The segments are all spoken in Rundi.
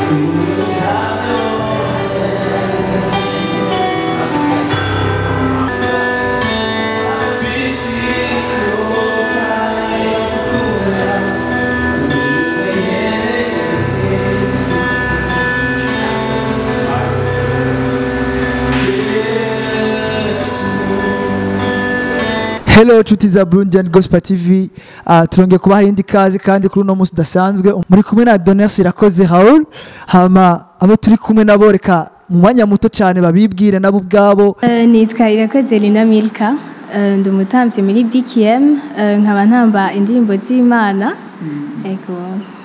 Hello nshuti za Burundian Gospel TV uh, turongeye kubaha iyindi kazi kandi kuri uno munsi udasanzwe muri kumwe na Doners Irakoze Raoul hama abo turi kumwe nabo reka mu mwanya muto cyane babibwire nabo ubwabo Eh, nitwa irakoze Lina Milka Eh, ndi umutambyi muri BKM Eh, nkaba ntamba indirimbo z'Imana ego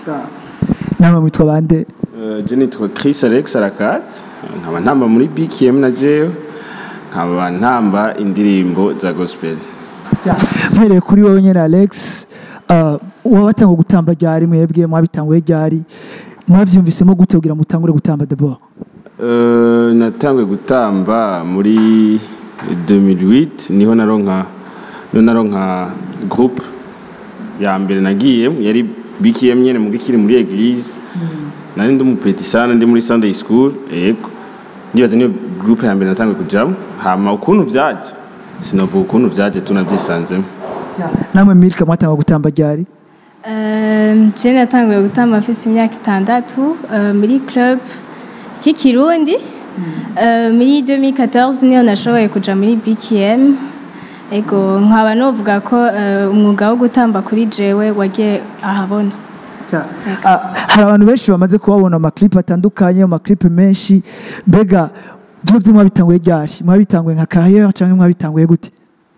namwe mwitwa bande Uh, je nitwa Chris Alex Arakat nkaba ntamba muri BKM na jewe nkaba ntamba indirimbo za gospel Ya, mpereye kuri wowe nyine Alex uh, wabatanga gutamba ryari mwebwe mwabitanguye ryari mwavyumvisemo gute kugira mutangure gutamba d'abord Uh, natanguye gutamba muri 2008 niho naronka niho naronka groupe ya mbere nagiye yari BKM nyene mu gikiri muri eglise nari ndi umupeti sana ndi muri Sunday school yego ndibaza niyo groupe ya mbere natanguye kujamo hama ukuntu vyaje sinavuga ukuntu vyaje tunavyisanzemo namwe Milka mwatanga gutamba ryari Eh, je natanguye gutamba mfise imyaka itandatu eh, muri club cy'ikirundi Eh, muri 2014 niho nashoboye kuja muri BKM ego nkaba novuga ko eh, umwuga wo gutamba kuri jewe wagiye ahabona Ah, hari abantu benshi bamaze kubabona amaklipe atandukanye amaklipe menshi mbega byovyo mwabitanguye ryari mwabitanguye nka carrière cyangwa mwabitanguye gute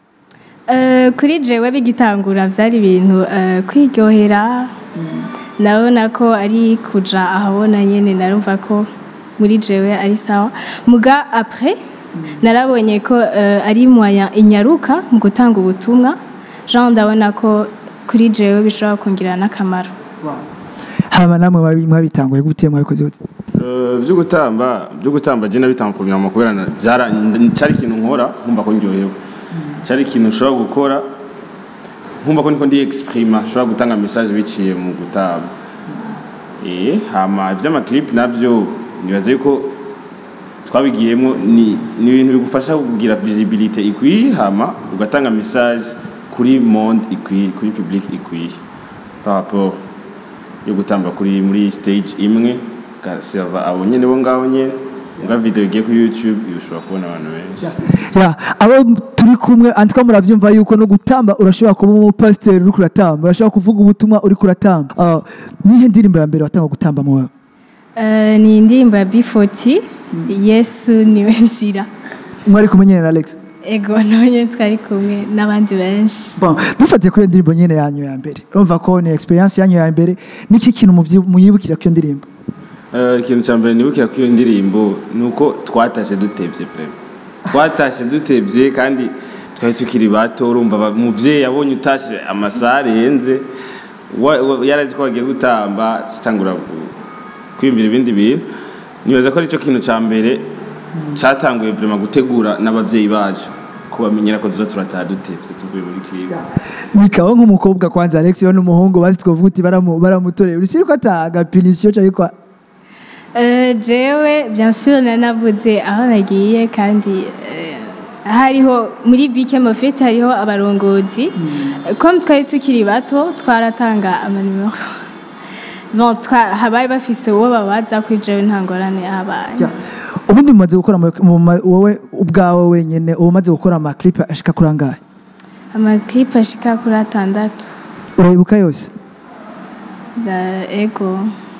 Eh, kuri jewe bigitangura vyari ibintu eh, kwiryohera nabona ko ari kuja ahabona nyene narumva ko muri jewe ari sawa muga après narabonye ko eh, ari moyen inyaruka mu gutanga ubutumwa jean ndabona ko kuri jewe bishobora kungira n'akamaro hama namwe mwabi- mwabitanguye gute mwabikoze gute Uh, byo gutamba byo gutamba je nabitanga ku myama kubera na- byara n- cyari ikintu nkora nkumva ko ndyohewe cyari ikintu ushobora gukora nkumva ko niko ndi exprima ushobora gutanga message biciye mu gutamba eh hama iby'amaclip nabyo nibaza yuko twabigiyemo ni ni ibintu bigufasha kugira visibility ikwiye hama ugatanga message kuri monde ikwiye kuri public ikwiye par rapport yo gutamba kuri muri stage imwe ugaseva abo nyene bo ngaho nyene nga video igiye kuri youtube ushobora kubona abantu benshi ya abo turi kumwe antwa muravyumva yuko no gutamba urashobora kuba umupasiteri uri kuratamba urashobora kuvuga ubutumwa uri kuratamba Ah, nihe ndirimbo ya mbere watanga gutamba mu Eh, ni indirimbo ya B40 yesu niwe nzira mwari kumenyera na Alex ego nabonye twari kumwe n'abandi benshi Bon, dufatiye kuri iyo ndirimbo nyene yanyu ya mbere urumva ko ni experience yanyu ya mbere niki kintu muvyi- muyibukira k'iyo ndirimbo Eh, ikintu cya mbere nibukira kuri iyo ndirimbo ni uko twatashe dutevye vraiment twatashe dutevye kandi twari tukiri bato urumva ba- umuvyeyi abonye utashe amasaha arenze wa- wa- yarazi ko wagiye gutamba kitangura kwiyumvira ibindi bintu nibaza ko aricyo kintu cya mbere cyatanguye vraiment gutegura n'abavyeyi bacu kubamenyera ko tuza turataha dutevye tuvuye muri kiga Mikaho nk'umukobwa kwanza Alex yo n'umuhungu bazi twavuga uti baramu baramutoreye urisi ko ata gapinisio cyangwa kwa Eh, jewe bien sûr nanavuze aho nagiye kandi eh, hariho muri bike mofete hariho abarongozi comme twari tukiri bato twaratanga amanimero bon twa- habari bafise uwo babaza kuri jewe nta ngorane yahabaye Ya. ubundi mumaze gukora mu- mu ma- wowe ubwawe wenyene uba umaze gukora amaklipe ashika kuri angahe amaklipe ashika kuri atandatu urayibuka yose Da- ego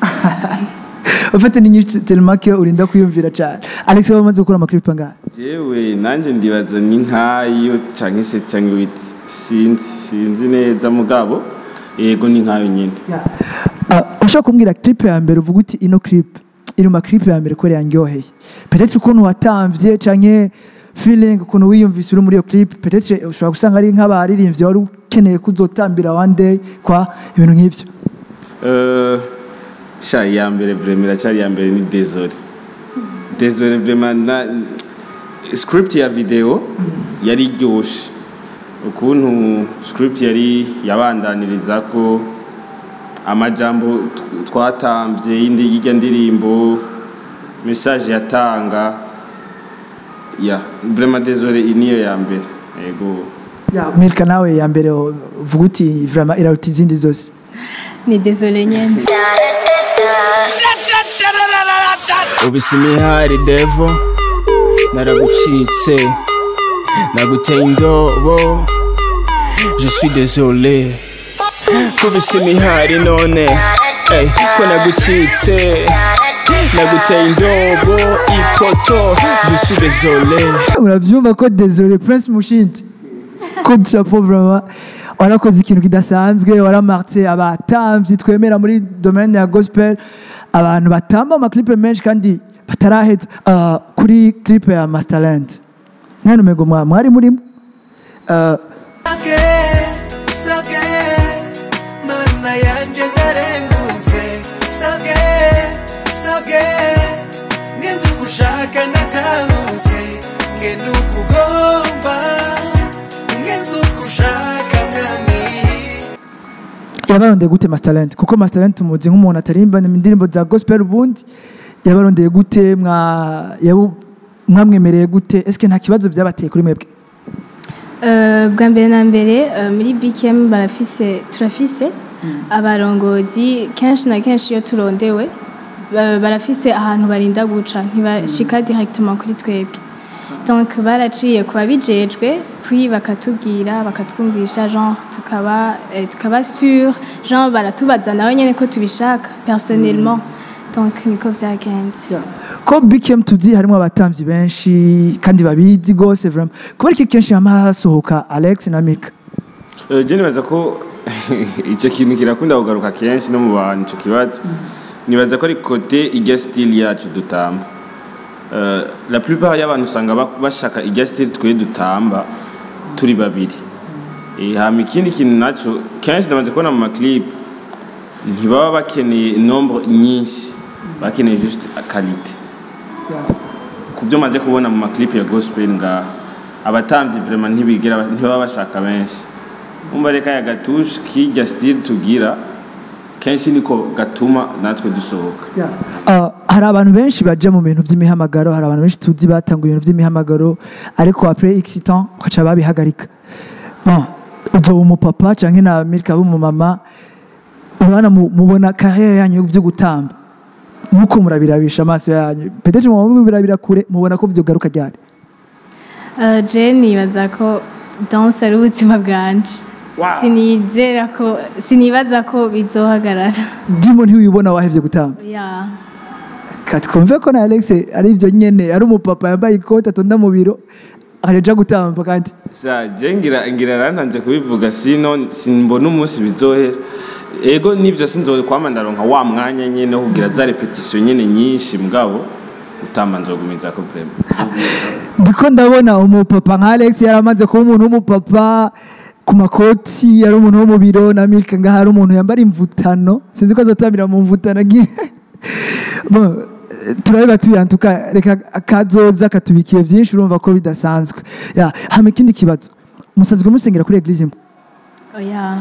ufite n'inyinshi telemake urinda kwiyumvira cyane Alex wowe umaze gukora amaklipe angahe jewe nanjye ndibaza ni nkayo canke se canke witi sinzi sinzi neza mugabo yego ni nkayo nyine Ah, ushobora kumbwira clip ya mbere uvuga uti ino clip iri mu clip ya mbere ko yanryoheye peut-être ukuntu watamvye canke feeling ukuntu wiyumvise uri muri iyo clip peut-être ushobora gusanga ari nk'abaririmbyi wari ukeneye kuzotambira one day kwa ibintu nk'ivyo Euh, sha ya mbere vraiment iracyari ya mbere ni désolé désolé vraiment na script ya video yari iryoshe ukuntu script yari yabandaniriza ko amajambo tw- twatambye y'indi y'irya ndirimbo message yatanga ya vraiment désolé iyi niyo ya mbere yego ya milka nawe ya mbere uvuga uti vraiment iraruta izindi zose ni désolé nyene ubise imihari devo naragucitse naguteye indobo je suis désolé kubise imihari none ey, ko nagucitse naguteye indobo ipoto je suis désolé urabyumva ko désolé prince mushindi ko chapeau vraiment warakoze ikintu kidasanzwe waramartse abatamvyi twemera muri domaine ya gospel abantu batamba amaklipe menshi kandi bataraheza uh, kuri clipe ya masterland nta numego mwa- mwari murimo uh, Sake, sake, mana yanje ndarenguse Sake, sake, ngenze ugushaka natahutse Ngenda ukugomba, ngenze ugushaka mwami yabarondeye gute masterland kuko masterland tumuzi nk'umuntu atarimba indirimbo za gospel ubundi yabarondeye gute mwa yabu- mwamwemereye gute eske nta kibazo vyabateye kuri mwebwe Euh, bwa mbere na mbere euh, muri bkm barafise turafise abarongozi kenshi na kenshi iyo turondewe ba- barafise ahantu barinda guca ntibashika directement kuri twebwe donc baraciye ku babijejwe puis bakatubwira bakatwumvisha genre tukaba eh, tukaba sûr genre baratubaza nawe nyene ko tubishaka personnellement donc niko vyagenze ko bkm tuzi harimo abatamvyi benshi kandi babizi gose vraiment kubera iki kenshi hama hasohoka alex na mika Eh, je nibaza ko icyo kintu kirakunda kugaruka kenshi no mu bantu icyo kibazo nibaza ko ari kote ijya style yacu dutamba Eh, la plupart y'abantu usanga ba- bashaka ijya style twe dutamba turi babiri Eh, hama ikindi kintu naco kenshi ndamaze kubona mu maclip ntibaba bakeneye nombre nyinshi bakeneye juste qualité ku byo maze kubona mu maclip ya gospel ngaha abatambyi vraiment ntibigera ntibaba bashaka benshi umva reka ya gatushe kijya style tugira kenshi niko gatuma natwe dusohoka Uh, hari abantu benshi baja mu bintu vy'imihamagaro hari abantu benshi tuzi batanga ibintu vy'imihamagaro ariko après x temps ukaca babihagarika bon uzoba umupapa canke na milka b'umumama urabona mu- mubona carrière yanyu vyo gutamba muko murabirabisha amaso yanyu peut-être muba mubirabira kure mubona ko vyogaruka ryari Uh, je nibaza ko danse ari ubuzima bwanje sinizera ko sinibaza ko bizohagarara ndimo ntiwibona wahevye gutamba ya katwumve ko na alex ari ivyo nyene ari umupapa yambaye ikoti atonda mu biro aja gutamba kandi sha je ngira ngira rantanze kubivuga sino simbona umunsi bizohera ego nivyo sinzokwama ndaronka wa mwanya nyene wo kugira za repetition nyene nyinshi mugabo utamba nzogumiza ko vraiment ndiko ndabona umupapa nka alex yaramaze kuba umuntu w'umupapa ku makoti yari umuntu wo mu biro na milka ngaho hari umuntu yambara imvutano sinzi ko azotambira mu mvutano agiye Bon, eh, turabiba tuyantuka reka kazoza katubikiye byinshi urumva ko bidasanzwe ya hama ikindi kibazo musanzwe musengera kuri eglise imwe oya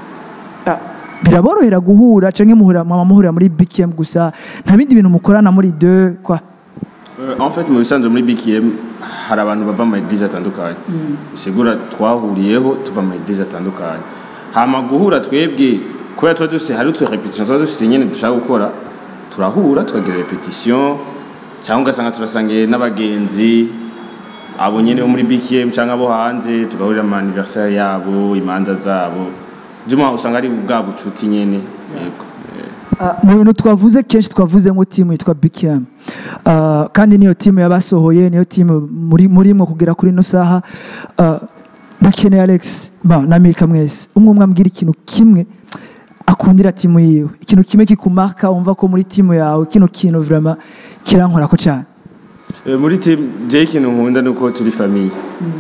Ah, biraborohera guhura canke muhura mwama muhurira muri bkm gusa nta bindi bintu mukorana muri deux kwa Euh, en fait mu bisanzwe muri BKM hari abantu bava mu eglise atandukanye sigura twahuriyeho tuva mu eglise atandukanye hama guhura twebwe kubera tuba dufise hari utu repetition tuba dufise nyene dushaka gukora turahura tukagira repetition cyangwa ugasanga turasangiye n'abagenzi abo nyene bo muri BKM cyangwa abo hanze tugahurira mu anniversaire yabo imanza zabo juma usanga ari bwa bucuti nyene yego eh. Ah, mu bintu twavuze kenshi twavuze ngo timu yitwa bkm Ah, kandi niyo timu yabasohoye niyo timu muri murimwo kugera kuri ino saha Ah, ndakeneye alex ba na milka mwese umwe umwe ambwira ikintu kimwe akundira timu yiwe ikintu kimwe kikumaka wumva ko muri timu yawe kino kintu vraiment kirankorako cyane Eh, muri team je ikintu nkunda nuko turi famille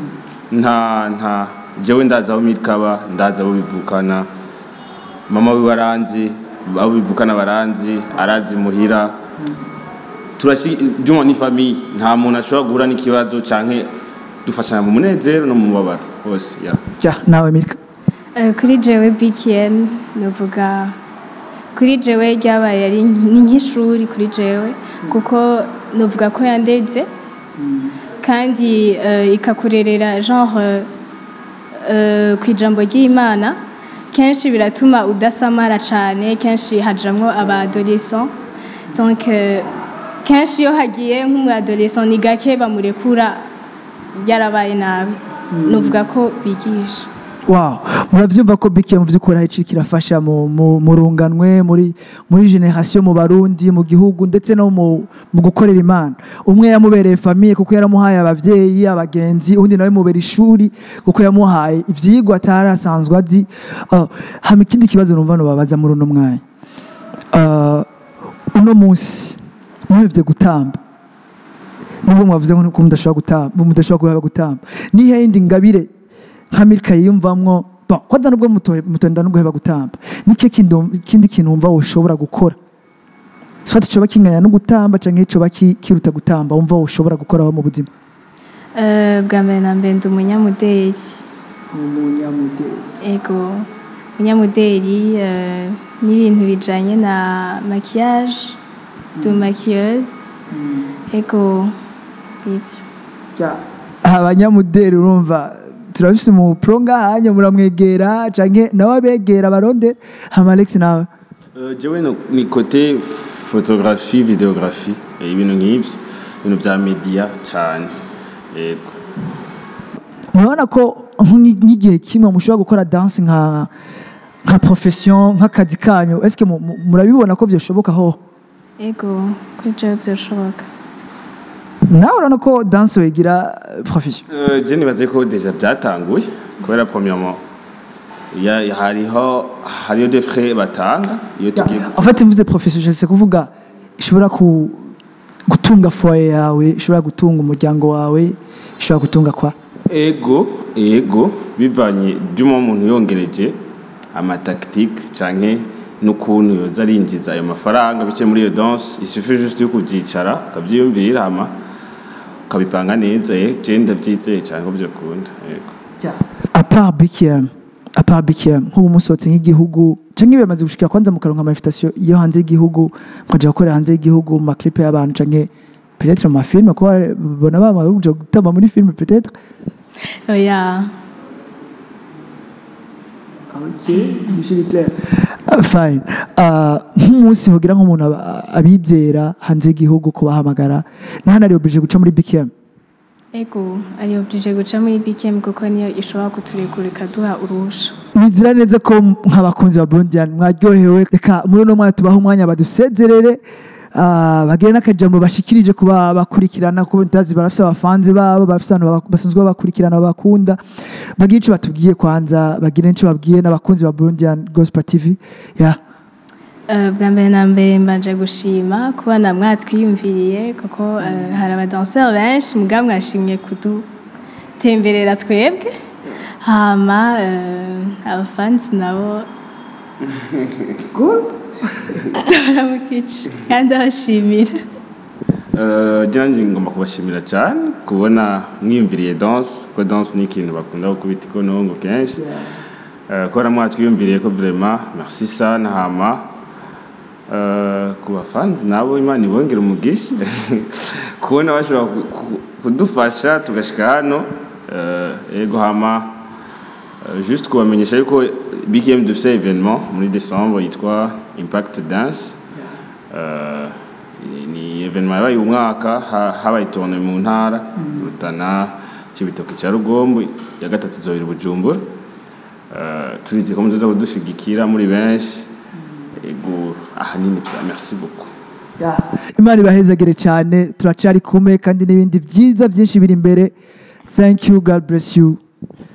nta nta jewe ndaza aho mirikaba ndaza abo bivukana mama wiwe aranzi abo bivukana baranzi arazi muhira turashi juma ni famille nta muntu ashobora guhura n'ikibazo canke dufashanya mu munezero no mu mubabaro hose ya ja nawe milka Uh, kuri jewe bkm novuga kuri jewe ryabaye ari ni nk'ishuri kuri jewe kuko nuvuga ko yandeze kandi eh, ikakurerera genre eh, ku ijambo ry'imana kenshi biratuma udasamara cyane kenshi hajamwo abadolescent donc eh, kenshi iyo hagiye nk'umuadolescent ni gake bamurekura yarabaye nabi nuvuga ko bigisha wow muravyumva ko bike mu vy'ukuri hari ici kirafasha mu, mu, mu runganwe muri muri generation mu barundi mu gihugu ndetse no mu, mu gukorera imana umwe yamubereye famiye kuko yaramuhaye abavyeyi abagenzi undi nawe mubera ishuri kuko yamuhaye ivyigwa atarasanzwe azi uh, hama ikindi kibazo numva nobabaza muri uno mwanya uh, uno munsi muhevye gutamba nubwo mwavuze ko mudashobora gutamba mudashobora kuhaba gutamba nihe yindi ngabire nka milka yiyumvamwo bon kwanza nubwo muto- mutonda nubwo heba gutamba nike kintu- ikindi kintu wumva woshobora gukora swati coba kinganya no gutamba canke coba ki- kiruta gutamba wumva woshobora gukoraho mu buzima Eh, bwa mbere na mbere ndi umunyamudeli ego umunyamudeli eh, n'ibintu bijanye na maquillage du maquilleuse ego ivyo abanyamudeli urumva turafise mu pro ngahanya muramwegera canke nawe abegera barondera hama Alex nawe Euh, jewe no- ni côté photographie videographie eh, ibintu nk'ivyo ibintu vya media cane yego murabona ko nk'i- nk'igihe kimwe mushobora gukora danse nka nka profession nk'akazi kanyu eske mu- mu- murabibona ko vyoshoboka ho ego kuri jewe vyoshoboka nawe urabona ko danse wegira eh, profession Euh, je nibaze ko deja byatanguye kubera premièrement ya- hariho hariyo des frais batanga iyo tugiye en fait mvuze profession je kuvuga ishobora ku gutunga foye yawe ishobora gutunga umuryango wawe ishobora gutunga kwa ego ego bivanye by'umo umuntu yongereje amatactique canke n'ukuntu yoza arinjiza ayo mafaranga biciye muri iyo danse isufi juste yo kubyicara ukabyiyumvira hama ukabipanga neza eh, je ndavyizeye cane ko byakunda yego apart BKM apart BKM nk'ubu musohotse nk'igihugu canke biramaze gushikira kwanza mukaronka ama invitation yo hanze y'igihugu mukaja gukorera hanze y'igihugu mu maclipe y'abantu canke peut-être mu mafilme kuba bona bamaze kuja gutamba muri filme peut-être oya Ah, fine Ah, nk'umunsi hogira nk'umuntu aba- abizera hanze y'igihugu kubahamagara nahano ari oblige guca muri BKM ego ari oblige guca muri bkm kuko niyo ishobora kuturekura ikaduha uruhusha nizira neza ko nk'abakunzi ba Burundian mwaryohewe reka muri uno mwanya tubaho umwanya badusezerere ah, bagire n'akajambo bashikirije kuba bakurikirana kuko ndazi barafise abafanzi babo barafise abantu baba- basanzwe babakurikirana babakunda bagire ico batubwiye kwanza bagire n'ico babwiye n'abakunzi ba Burundian Gospel TV yeah. Eh, bwa mbere na mbere mbanje gushima kubona mwatwiyumviriye kuko eh, hari abadanseri benshi mugabo mwashimye kudutemberera twebwe hama eh, abafansi nabo baramukica kandi abashimira Euh, Janji ngomba kubashimira cyane kubona mwiyumviriye danse kuko danse ni ikintu bakunda gukubita ikonongo kenshi Euh, kubera mwatwiyumviriye ko vraiment merci sana hama euh, ku bafanzi nabo imana ibongera umugisha kubona bashobora ku- ku- kudufasha tugashika hano euh, ego hama Euh, juste kubamenyesha yuko BKM dufise événement muri décembre yitwa Impact Dance Euh, ni- ni événement yabaye uyu mwaka ha- habaye tourne mu ntara Rutana Cibitoke cya Rugombo ya gatatu izobera i Bujumbura Euh, turizi ko muzoza kudushigikira muri benshi ego ahanini vya merci beaucoup imana ibahezagire cyane turacari kumwe kandi n'ibindi byiza byinshi biri imbere thank you god bless you